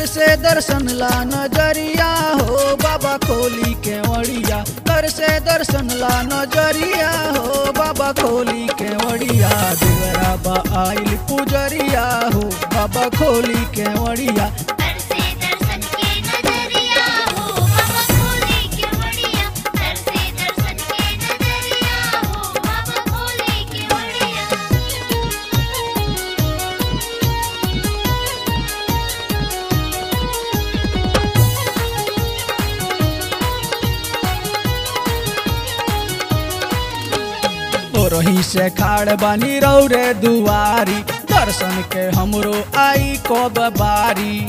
से दर्शन ला नजरिया हो बाबा खोली के वड़िया कर से दर्शन ला नजरिया हो बाबा खोली के वड़िया देवरा बा आइल पुजरिया हो बाबा खोली के वड़िया कर से दर्शन के नजरिया हो बाबा खोले के वड़िया कर से दर्शन के नजरिया हो बाबा खोले के वड़िया रही से खाड़ बानी रौरे दुआरी दर्शन के हमरो आई कब बारी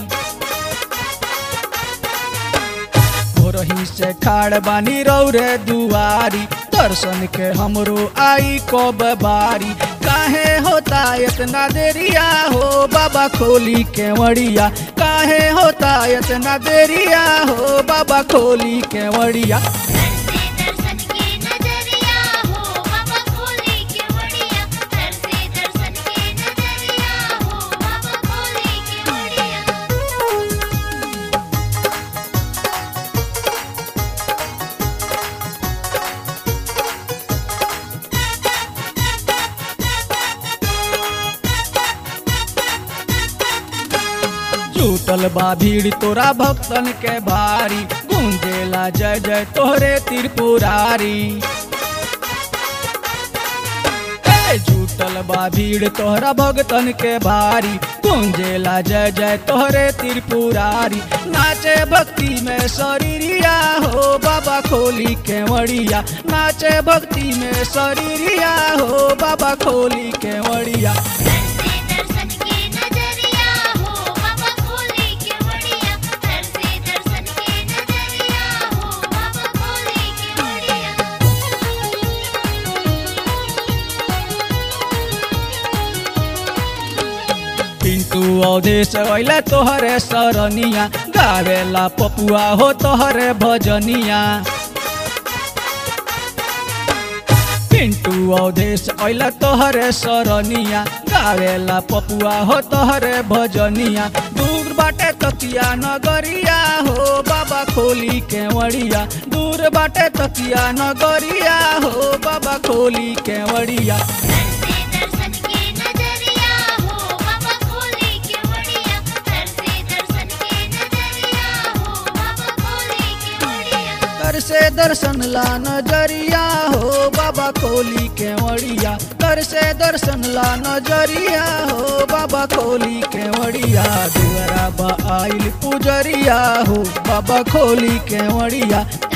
रही से खाड़ बानी रौरे दुआरी दर्शन के हमरो आई कब बारी काहे होता इतना देरिया हो बाबा खोली के वड़िया काहे होता इतना देरिया हो बाबा खोली के वड़िया कर से दर्शन के नजरिया हो बाबा खोले के वड़िया कर से दर्शन के नजरिया हो बाबा खोले के वड़िया जुटल बा भीड़ तोरा भक्तन के भारी गूंजेला जय जय तोहरे त्रिपुरारी ए, जुटल बा भीड़ तोहरा भक्तन के भारी गूंजेला जय जय तोहरे त्रिपुरारी नाचे भक्ति में शरीरिया हो बाबा खोली के वड़िया नाचे भक्ति में शरीरिया हो बाबा खोली के वड़िया कर से दर्शन के नजरिया हो बाबा खोले के वड़िया कर से दर्शन के नजरिया हो बाबा खोले के वड़िया पिंटू अवधेश अइला तोहरे सरनिया गावेला पपुआ हो तोहरे भजनिया पिंटू अवधेश अइला तोहरे सरनिया गावेला पपुआ हो तोहरे भजनिया दूर बाटे तकिया नगरिया हो बाबा खोली के वड़िया दूर बाटे तकिया नगरिया हो बाबा खोली के वड़िया कर से दर्शन के नजरिया हो बाबा खोले के वड़िया कर से दर्शन के नजरिया हो बाबा खोले के वड़िया कर से दर्शन ला नजरिया हो बाबा खोली के वड़िया कर से दर्शन ला नजरिया हो बाबा खोली के वड़िया देवरा बा आइल पुजरिया हो बाबा खोली के वड़िया